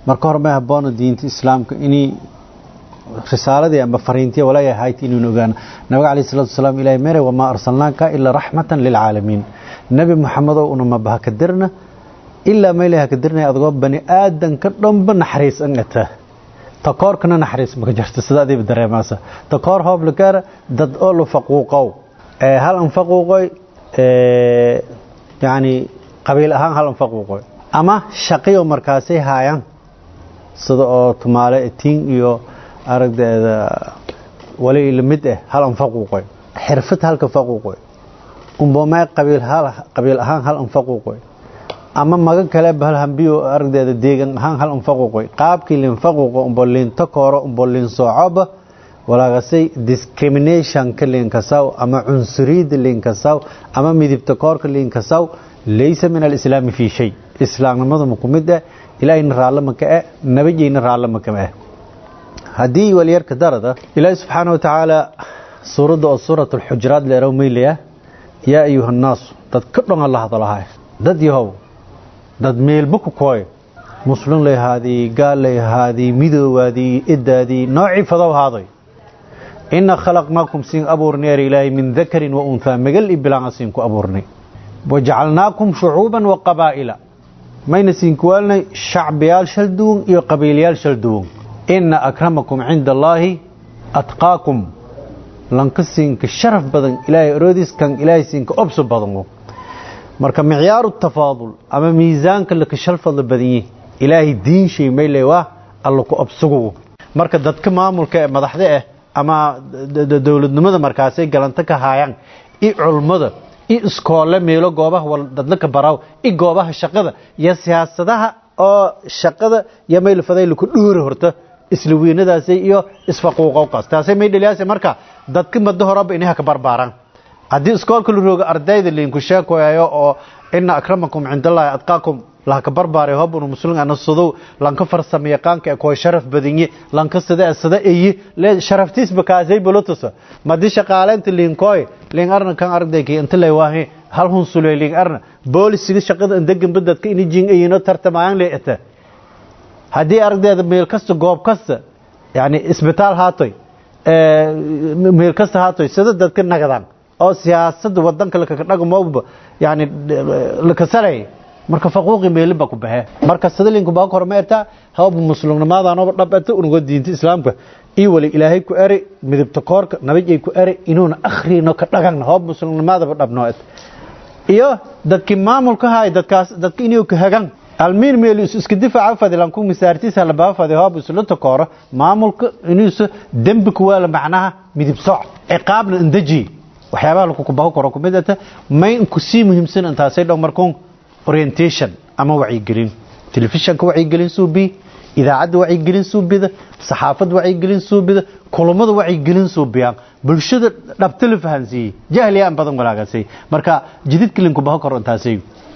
marka hore may habboona diinta islaamka inay risaaladii amba fariintiya walaayahay hayti inaynu ogaano nabiga calayhi salatu wasalaam ilaahay mere wamaa arsalnaaka ilaa raxmatan lilcaalamiin nebi moxamedow unama bahakadirna ilaa maylaha kadirnay adagoo bani aadanka dhanba naxariis an ata takoorkana naxariis maka jirto sida adiiba dareemaasa takoor hooblagaara dad oo la faquuqow hal an faquuqoy yacni qabiil ahaan hal an faquuqoy ama shaqiyo markaasay haayaan sida oo tumaale etiin iyo aragdeeda wali lamid ah hal an faquuqoy xirfad halka faquuqoy umbomay qabiil hal qabiil ahaan hal an faquuqoy ama maga kale bahal hambiyo aragdeeda deegan ahaan hal an faquuqoy qaabkii lin faquuqo umbo lin takooro umbo lin soocoba walaagasay discrimination ka lin kasaw ama cunsuriyada lin kasaw ama midibta koorka lin kasaw laysa min alislaami fi shay islaamnimadu ma kumid ah ilaahayna raallo maka ah nabadgeyna raallo maka ah haddii waliyarka darada ilaahi subxaana wa tacaala suuradda oo suurat alxujuraat leerow maylaya yaa ayuha annaasu dad ka dhon alla hadalahay dad yahow dad meelba ku kooy muslim layhaadii gaal layhaadii midoowaadii iddaadii noocii fadow haaday ina khalaqnaakum siin abuurnay er ilaahay min dakarin wa unhaa magal i bilaanga siin ku abuurnay wajacalnaakum shucuuban wa qabaa'ila mayna siinkuwaalnay shacbiyaal shal duwan iyo qabiilyaal shal duwan ina akramakum cinda allaahi atqaakum lanka siinka sharaf badan ilaahay oroodiis kan ilaahay siinka obso badan marka micyaaru tafaadul ama miisaanka laka shal fadla badanye ilaahay diin shay mayle waa alla ku obsugu marka dadka maamulka ee madaxda ah ama dowladnimada markaasay galanto ka haayaan i culmada i iskoole meelo goobaha dadlaka baraw i goobaha shaqada iyo siyaasadaha oo shaqada iyo maylfaday laku dhuuri horta isla weynadaasay iyo isfaquuqowqaas taasay may dhaliyaase marka dadka mado horeba inaha ka barbaaraan haddii iskoolka la roogo ardayda liinku sheekoyayo oo ina akramakum cindallahi adqaakum lanka barbaaray hobunu muslim ana sudow lanka farsamo yaqaanka ee koo sharaf badanye lanka sida sida eyi le sharaftiis bakaasay bolotusa madi shaqaaleynta liinkooy liin arna kan ardayki inta lay waahe hal hun sulay liin arna boolisiga shaqada indegan badadka ini jing ayino tartamayaan leeta haddii ardayda meel kasta goob kasta yani isbitaal haatoy meel kasta haatoy sida dadka nagadaan oo siyaasadda wadanka lakaka dhagmooba yani lakasalay marka faquuqi meelin baa ku baxee marka sadalinku baa korma ertaa hawba muslimnimaadaanoba dhabata unuga diinta islaamka iyo wali ilaahay ku eri midibta koorka nabajay ku eri inuuna akhrino ka dhagagna hawba muslimnimaadaba dhabnoo iyo dadkii maamulka haay dadkaas dadka inuu ka hagan almiin meel iska difaaca fadilan ku misaartiisa la baa fadi hoob isla takooro maamulka inuu dembi ku wala macnaha midib sooc ciqaabna indaji waxyaabaha lagu kubaho karo kumid ah may ku sii muhiimsan intaasay dhow markuun orientation ama wacyigelin telefishanka wacyigelin suubi idaacadda wacyigelin suubida saxaafadda wacyigelin suubida kulamada wacyigelin suubiyaan bulshada dhabta la fahansiiyey jahliya aan badan walaagaasay marka jididka linku baho karo intaasay